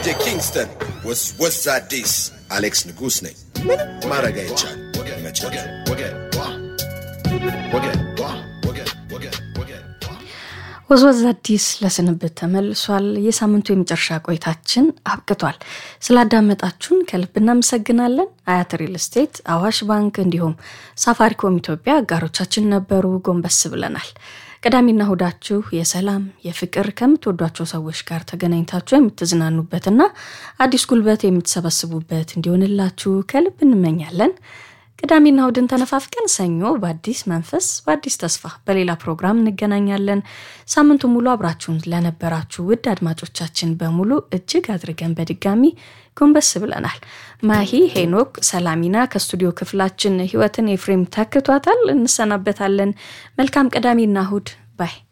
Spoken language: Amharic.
ኪንግስተን ወስ ወስ አዲስ አሌክስ ንጉስ ነኝ። ምንም ማድረግ አይቻል መቸገር ወዝወዝ አዲስ ለስንብት ተመልሷል። የሳምንቱ የመጨረሻ ቆይታችን አብቅቷል። ስላዳመጣችሁን ከልብ እናመሰግናለን። አያት ሪል ስቴት፣ አዋሽ ባንክ እንዲሁም ሳፋሪኮም ኢትዮጵያ አጋሮቻችን ነበሩ። ጎንበስ ብለናል። ቅዳሜና እሁዳችሁ የሰላም የፍቅር ከምትወዷቸው ሰዎች ጋር ተገናኝታችሁ የምትዝናኑበትና አዲስ ጉልበት የምትሰበስቡበት እንዲሆንላችሁ ከልብ እንመኛለን። ቅዳሜና እሁድን ተነፋፍቀን ሰኞ በአዲስ መንፈስ በአዲስ ተስፋ በሌላ ፕሮግራም እንገናኛለን። ሳምንቱ ሙሉ አብራችሁን ለነበራችሁ ውድ አድማጮቻችን በሙሉ እጅግ አድርገን በድጋሚ ጎንበስ ብለናል። ማሂ ሄኖክ ሰላሚና ከስቱዲዮ ክፍላችን ህይወትን ኤፍሬም ተክቷታል። እንሰናበታለን። መልካም ቅዳሜና እሁድ ባይ